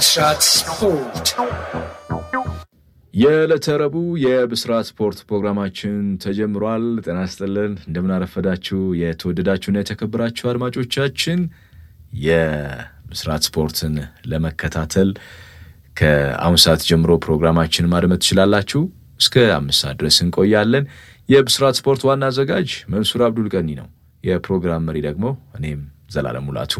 ብስራት ስፖርት የዕለተ ረቡዕ የብስራት ስፖርት ፕሮግራማችን ተጀምሯል። ጤና ይስጥልን፣ እንደምናረፈዳችሁ የተወደዳችሁና የተከበራችሁ አድማጮቻችን የብስራት ስፖርትን ለመከታተል ከአሁን ሰዓት ጀምሮ ፕሮግራማችን ማድመጥ ትችላላችሁ። እስከ አምስት ሰዓት ድረስ እንቆያለን። የብስራት ስፖርት ዋና አዘጋጅ መንሱር አብዱል ቀኒ ነው። የፕሮግራም መሪ ደግሞ እኔም ዘላለም ሙላቱ።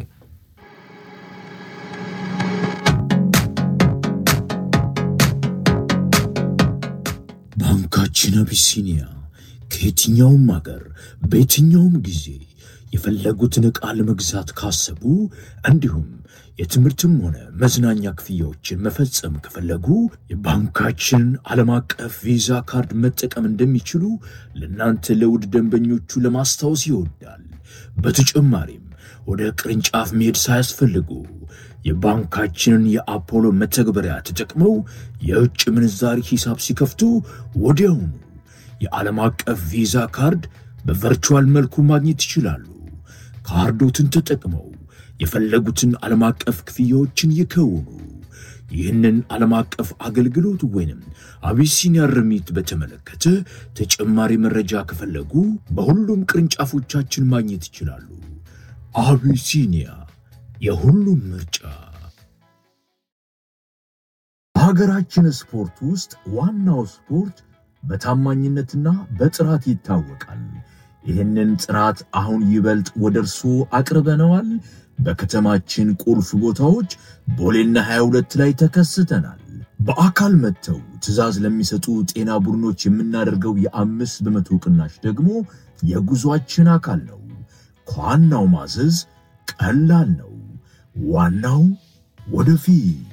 ባንካችን አቢሲኒያ ከየትኛውም አገር በየትኛውም ጊዜ የፈለጉትን ዕቃ ለመግዛት ካሰቡ እንዲሁም የትምህርትም ሆነ መዝናኛ ክፍያዎችን መፈጸም ከፈለጉ የባንካችንን ዓለም አቀፍ ቪዛ ካርድ መጠቀም እንደሚችሉ ለእናንተ ለውድ ደንበኞቹ ለማስታወስ ይወዳል። በተጨማሪም ወደ ቅርንጫፍ መሄድ ሳያስፈልጉ የባንካችንን የአፖሎ መተግበሪያ ተጠቅመው የውጭ ምንዛሪ ሂሳብ ሲከፍቱ ወዲያውኑ የዓለም አቀፍ ቪዛ ካርድ በቨርቹዋል መልኩ ማግኘት ይችላሉ። ካርዶትን ተጠቅመው የፈለጉትን ዓለም አቀፍ ክፍያዎችን ይከውኑ። ይህንን ዓለም አቀፍ አገልግሎት ወይንም አቢሲኒያ ርሚት በተመለከተ ተጨማሪ መረጃ ከፈለጉ በሁሉም ቅርንጫፎቻችን ማግኘት ይችላሉ። አቢሲኒያ የሁሉም ምርጫ። በሀገራችን ስፖርት ውስጥ ዋናው ስፖርት በታማኝነትና በጥራት ይታወቃል። ይህንን ጥራት አሁን ይበልጥ ወደ እርስዎ አቅርበነዋል። በከተማችን ቁልፍ ቦታዎች ቦሌና 22 ላይ ተከስተናል። በአካል መጥተው ትዕዛዝ ለሚሰጡ ጤና ቡድኖች የምናደርገው የአምስት በመቶ ቅናሽ ደግሞ የጉዟችን አካል ነው። ከዋናው ማዘዝ ቀላል ነው። ዋናው ወደፊት።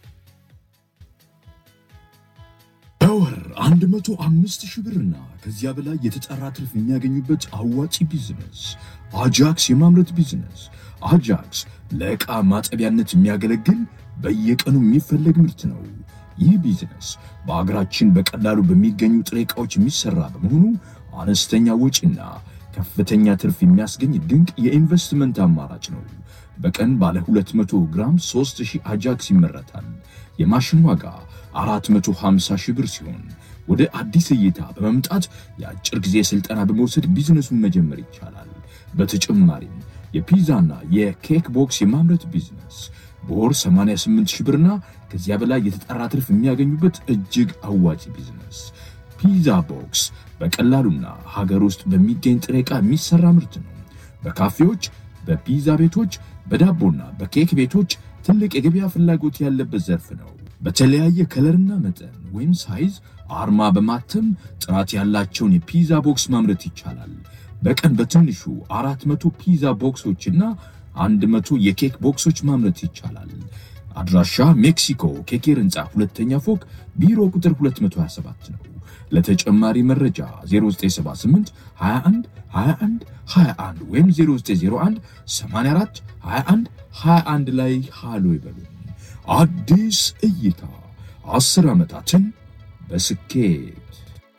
በወር 105 ሺህ ብርና ከዚያ በላይ የተጣራ ትርፍ የሚያገኙበት አዋጪ ቢዝነስ አጃክስ የማምረት ቢዝነስ። አጃክስ ለዕቃ ማጠቢያነት የሚያገለግል በየቀኑ የሚፈለግ ምርት ነው። ይህ ቢዝነስ በአገራችን በቀላሉ በሚገኙ ጥሬ ዕቃዎች የሚሰራ በመሆኑ አነስተኛ ወጪና ከፍተኛ ትርፍ የሚያስገኝ ድንቅ የኢንቨስትመንት አማራጭ ነው። በቀን ባለ 200 ግራም 3000 አጃክስ ይመረታል። የማሽን ዋጋ 450 ሺህ ብር ሲሆን ወደ አዲስ እይታ በመምጣት የአጭር ጊዜ ስልጠና በመውሰድ ቢዝነሱን መጀመር ይቻላል። በተጨማሪም የፒዛና የኬክ ቦክስ የማምረት ቢዝነስ በወር 88 ሺህ ብርና ከዚያ በላይ የተጣራ ትርፍ የሚያገኙበት እጅግ አዋጭ ቢዝነስ። ፒዛ ቦክስ በቀላሉና ሀገር ውስጥ በሚገኝ ጥሬ ዕቃ የሚሰራ ምርት ነው። በካፌዎች፣ በፒዛ ቤቶች፣ በዳቦና በኬክ ቤቶች ትልቅ የገበያ ፍላጎት ያለበት ዘርፍ ነው። በተለያየ ከለርና መጠን ወይም ሳይዝ አርማ በማተም ጥራት ያላቸውን የፒዛ ቦክስ ማምረት ይቻላል። በቀን በትንሹ አራት መቶ ፒዛ ቦክሶችና አንድ መቶ የኬክ ቦክሶች ማምረት ይቻላል። አድራሻ ሜክሲኮ ኬኬር ህንፃ ሁለተኛ ፎቅ ቢሮ ቁጥር 227 ነው። ለተጨማሪ መረጃ 0978 21 21 21 ወይም 0901 84 21 21 ላይ ሃሎ ይበሉ። አዲስ እይታ አስር ዓመታትን በስኬት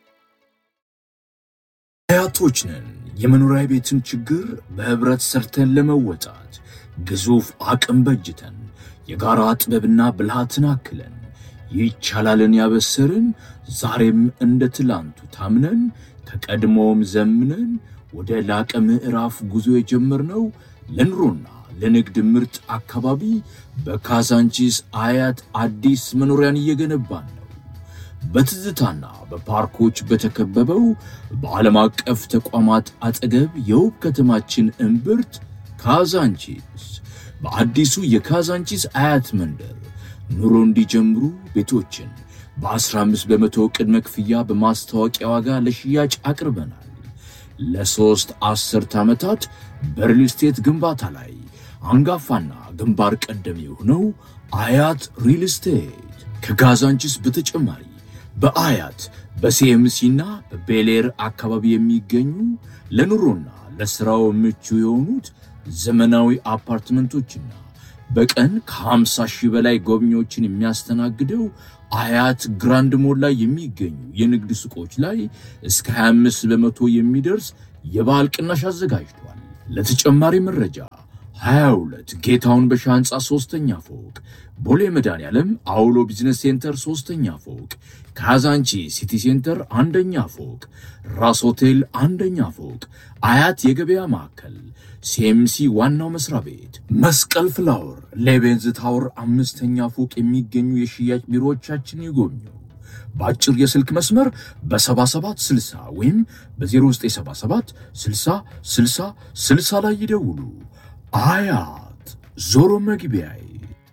አያቶች ነን። የመኖሪያ ቤትን ችግር በህብረት ሰርተን ለመወጣት ግዙፍ አቅም በጅተን የጋራ ጥበብና ብልሃትን አክለን ይቻላልን ያበሰርን ዛሬም እንደ ትላንቱ ታምነን ከቀድሞውም ዘምነን ወደ ላቀ ምዕራፍ ጉዞ የጀመርነው ለኑሮና ለንግድ ምርጥ አካባቢ በካዛንቺስ አያት አዲስ መኖሪያን እየገነባን ነው። በትዝታና በፓርኮች በተከበበው በዓለም አቀፍ ተቋማት አጠገብ የውብ ከተማችን እምብርት ካዛንቺስ በአዲሱ የካዛንቺስ አያት መንደር ኑሮ እንዲጀምሩ ቤቶችን በ15 በመቶ ቅድመ ክፍያ በማስታወቂያ ዋጋ ለሽያጭ አቅርበናል። ለሦስት አስርት ዓመታት በሪል ስቴት ግንባታ ላይ አንጋፋና ግንባር ቀደም የሆነው አያት ሪል ስቴት ከካዛንቺስ በተጨማሪ በአያት በሲኤምሲና በቤሌር አካባቢ የሚገኙ ለኑሮና ለሥራው ምቹ የሆኑት ዘመናዊ አፓርትመንቶችና በቀን ከ50 ሺህ በላይ ጎብኚዎችን የሚያስተናግደው አያት ግራንድ ሞል ላይ የሚገኙ የንግድ ሱቆች ላይ እስከ 25 በመቶ የሚደርስ የበዓል ቅናሽ አዘጋጅቷል። ለተጨማሪ መረጃ 22 ጌታውን በሻ ህንፃ ሶስተኛ ፎቅ ቦሌ መድኃኔዓለም አውሎ ቢዝነስ ሴንተር ሶስተኛ ፎቅ ካዛንቺ ሲቲ ሴንተር አንደኛ ፎቅ ራስ ሆቴል አንደኛ ፎቅ አያት የገበያ ማዕከል ሲኤምሲ ዋናው መስሪያ ቤት መስቀል ፍላወር ሌቤንዝ ታወር አምስተኛ ፎቅ የሚገኙ የሽያጭ ቢሮዎቻችን ይጎብኙ። በአጭር የስልክ መስመር በ7760 ወይም በ0977 60 60 60 ላይ ይደውሉ። አያት ዞሮ መግቢያዬ።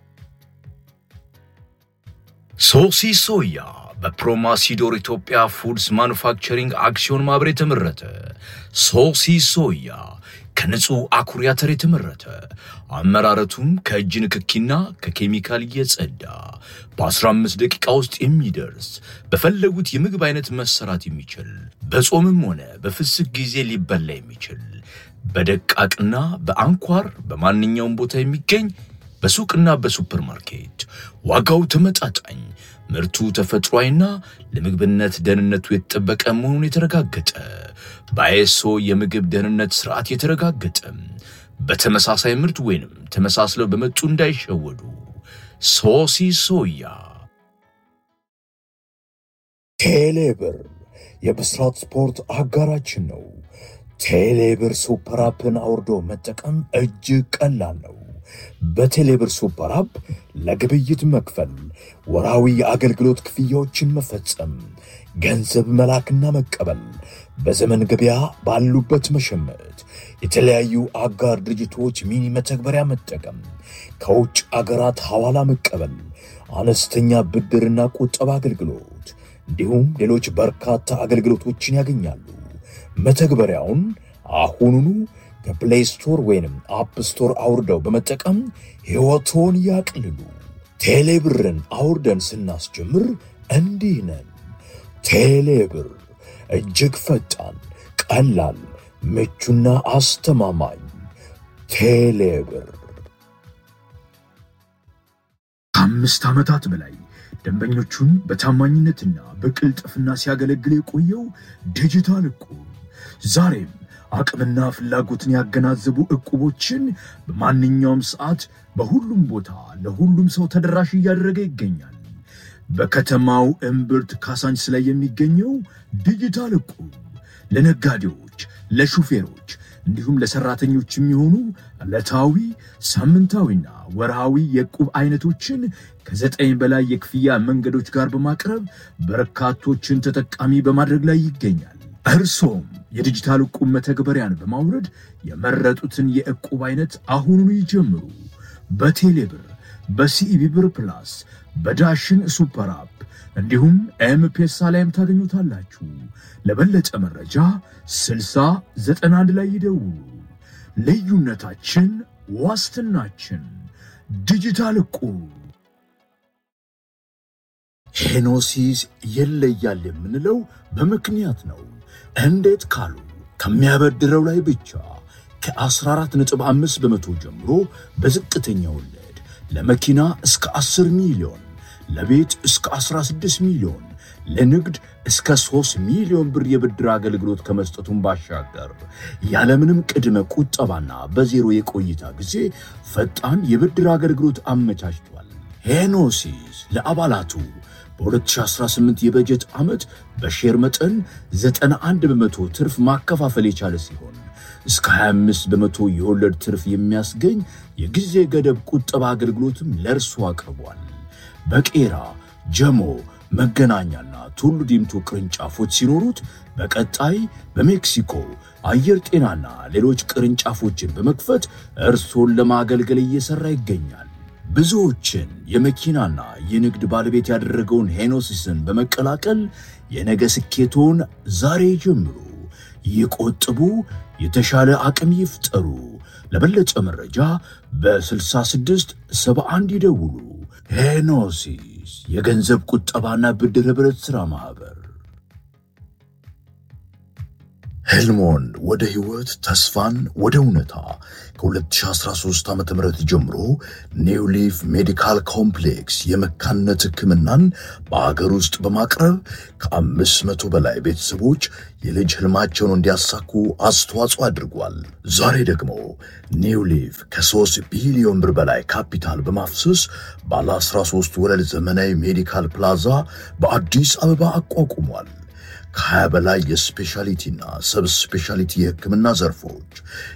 ሶሲ ሶያ በፕሮማሲዶር ኢትዮጵያ ፉድስ ማኑፋክቸሪንግ አክሲዮን ማህበር የተመረተ ሶሲ ሶያ ከንጹህ አኩሪ አተር የተመረተ አመራረቱም ከእጅ ንክኪና ከኬሚካል እየጸዳ በ15 ደቂቃ ውስጥ የሚደርስ በፈለጉት የምግብ አይነት መሰራት የሚችል በጾምም ሆነ በፍስክ ጊዜ ሊበላ የሚችል በደቃቅና በአንኳር በማንኛውም ቦታ የሚገኝ በሱቅና በሱፐር ማርኬት ዋጋው ተመጣጣኝ ምርቱ ተፈጥሯዊና ለምግብነት ደህንነቱ የተጠበቀ መሆኑን የተረጋገጠ በአይኤስኦ የምግብ ደህንነት ስርዓት የተረጋገጠ በተመሳሳይ ምርት ወይንም ተመሳስለው በመጡ እንዳይሸወዱ። ሶሲ ሶያ። ቴሌብር የብስራት ስፖርት አጋራችን ነው። ቴሌብር ሱፐር አፕን አውርዶ መጠቀም እጅግ ቀላል ነው። በቴሌብር ሱፐር አፕ ለግብይት መክፈል፣ ወራዊ የአገልግሎት ክፍያዎችን መፈጸም፣ ገንዘብ መላክና መቀበል፣ በዘመን ገበያ ባሉበት መሸመት፣ የተለያዩ አጋር ድርጅቶች ሚኒ መተግበሪያ መጠቀም፣ ከውጭ አገራት ሐዋላ መቀበል፣ አነስተኛ ብድርና ቁጠባ አገልግሎት እንዲሁም ሌሎች በርካታ አገልግሎቶችን ያገኛሉ። መተግበሪያውን አሁኑኑ ከፕሌይ ስቶር ወይንም አፕ ስቶር አውርደው በመጠቀም ሕይወቶን ያቅልሉ። ቴሌብርን አውርደን ስናስጀምር እንዲህ ነን። ቴሌብር እጅግ ፈጣን፣ ቀላል፣ ምቹና አስተማማኝ። ቴሌብር ከአምስት ዓመታት በላይ ደንበኞቹን በታማኝነትና በቅልጥፍና ሲያገለግል የቆየው ዲጂታል እቁብ ዛሬም አቅምና ፍላጎትን ያገናዘቡ እቁቦችን በማንኛውም ሰዓት በሁሉም ቦታ ለሁሉም ሰው ተደራሽ እያደረገ ይገኛል። በከተማው እምብርት ካሳንችስ ላይ የሚገኘው ዲጂታል እቁብ ለነጋዴዎች፣ ለሹፌሮች እንዲሁም ለሰራተኞች የሚሆኑ ዕለታዊ ሳምንታዊና ወርሃዊ የዕቁብ አይነቶችን ከዘጠኝ በላይ የክፍያ መንገዶች ጋር በማቅረብ በርካቶችን ተጠቃሚ በማድረግ ላይ ይገኛል። እርሶም የዲጂታል ዕቁብ መተግበሪያን በማውረድ የመረጡትን የዕቁብ አይነት አሁኑኑ ይጀምሩ። በቴሌብር፣ በሲኢቢ ብር ፕላስ፣ በዳሽን ሱፐር አፕ እንዲሁም ኤምፔሳ ላይም ታገኙታላችሁ። ለበለጠ መረጃ 6091 ላይ ይደውሉ። ልዩነታችን ዋስትናችን። ዲጂታል ዕቁብ። ሄኖሲስ ይለያል የምንለው በምክንያት ነው። እንዴት ካሉ ከሚያበድረው ላይ ብቻ ከ14.5 በመቶ ጀምሮ በዝቅተኛ ወለድ ለመኪና እስከ 10 ሚሊዮን፣ ለቤት እስከ 16 ሚሊዮን፣ ለንግድ እስከ 3 ሚሊዮን ብር የብድር አገልግሎት ከመስጠቱን ባሻገር ያለምንም ቅድመ ቁጠባና በዜሮ የቆይታ ጊዜ ፈጣን የብድር አገልግሎት አመቻችቷል። ሄኖሲስ ለአባላቱ በ2018 የበጀት ዓመት በሼር መጠን 91 በመቶ ትርፍ ማከፋፈል የቻለ ሲሆን እስከ 25 በመቶ የወለድ ትርፍ የሚያስገኝ የጊዜ ገደብ ቁጠባ አገልግሎትም ለእርሱ አቅርቧል። በቄራ ጀሞ፣ መገናኛና ቱሉ ዲምቱ ቅርንጫፎች ሲኖሩት በቀጣይ በሜክሲኮ አየር ጤናና ሌሎች ቅርንጫፎችን በመክፈት እርሶን ለማገልገል እየሠራ ይገኛል። ብዙዎችን የመኪናና የንግድ ባለቤት ያደረገውን ሄኖሲስን በመቀላቀል የነገ ስኬቶን ዛሬ ጀምሩ። ይቆጥቡ፣ የተሻለ አቅም ይፍጠሩ። ለበለጠ መረጃ በ66 71 ይደውሉ። ሄኖሲስ የገንዘብ ቁጠባና ብድር ኅብረት ሥራ ማኅበር። ህልሞን ወደ ህይወት፣ ተስፋን ወደ እውነታ ከ2013 ዓ ም ጀምሮ ኒው ሊፍ ሜዲካል ኮምፕሌክስ የመካንነት ሕክምናን በአገር ውስጥ በማቅረብ ከአምስት መቶ በላይ ቤተሰቦች የልጅ ህልማቸውን እንዲያሳኩ አስተዋጽኦ አድርጓል። ዛሬ ደግሞ ኒው ሊፍ ከ3 ቢሊዮን ብር በላይ ካፒታል በማፍሰስ ባለ 13 ወለል ዘመናዊ ሜዲካል ፕላዛ በአዲስ አበባ አቋቁሟል። ከ20 በላይ የስፔሻሊቲና ሰብ ስፔሻሊቲ የህክምና ዘርፎች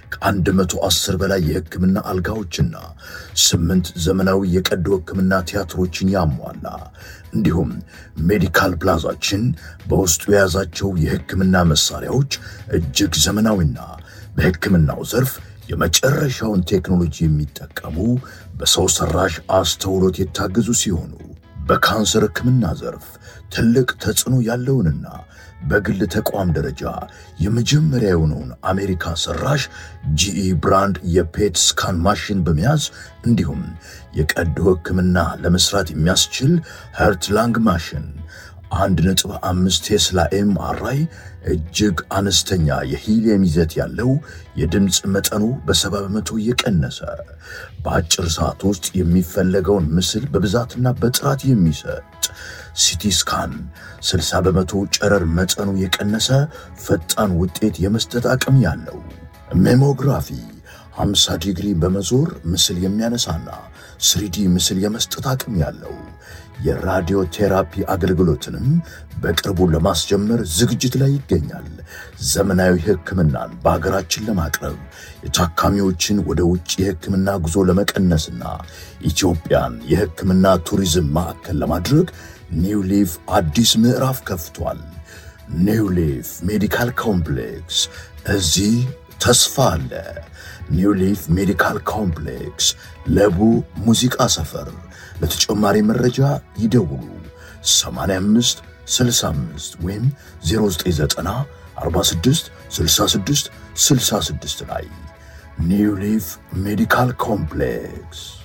ከ110 በላይ የህክምና አልጋዎችና ስምንት ዘመናዊ የቀዶ ህክምና ቲያትሮችን ያሟላ እንዲሁም ሜዲካል ፕላዛችን በውስጡ የያዛቸው የህክምና መሳሪያዎች እጅግ ዘመናዊና በህክምናው ዘርፍ የመጨረሻውን ቴክኖሎጂ የሚጠቀሙ በሰው ሰራሽ አስተውሎት የታገዙ ሲሆኑ በካንሰር ህክምና ዘርፍ ትልቅ ተጽዕኖ ያለውንና በግል ተቋም ደረጃ የመጀመሪያ የሆነውን አሜሪካ ሰራሽ ጂኢ ብራንድ የፔት ስካን ማሽን በመያዝ እንዲሁም የቀዶ ህክምና ለመስራት የሚያስችል ሄርት ላንግ ማሽን አንድ ነጥብ አምስት ቴስላ ኤምአርአይ እጅግ አነስተኛ የሂሊየም ይዘት ያለው የድምፅ መጠኑ በሰባ በመቶ እየቀነሰ በአጭር ሰዓት ውስጥ የሚፈለገውን ምስል በብዛትና በጥራት የሚሰጥ ሲቲ ስካን 60 በመቶ ጨረር መጠኑ የቀነሰ ፈጣን ውጤት የመስጠት አቅም ያለው ሜሞግራፊ 50 ዲግሪ በመዞር ምስል የሚያነሳና ስሪዲ ምስል የመስጠት አቅም ያለው የራዲዮ ቴራፒ አገልግሎትንም በቅርቡ ለማስጀመር ዝግጅት ላይ ይገኛል። ዘመናዊ ሕክምናን በሀገራችን ለማቅረብ የታካሚዎችን ወደ ውጭ የሕክምና ጉዞ ለመቀነስና ኢትዮጵያን የሕክምና ቱሪዝም ማዕከል ለማድረግ ኒው ሊፍ አዲስ ምዕራፍ ከፍቷል። ኒው ሊፍ ሜዲካል ኮምፕሌክስ፣ እዚህ ተስፋ አለ። ኒው ሊፍ ሜዲካል ኮምፕሌክስ ለቡ ሙዚቃ ሰፈር። ለተጨማሪ መረጃ ይደውሉ 85 65 ወይም 0990 46 66 66 ላይ ኒው ሊፍ ሜዲካል ኮምፕሌክስ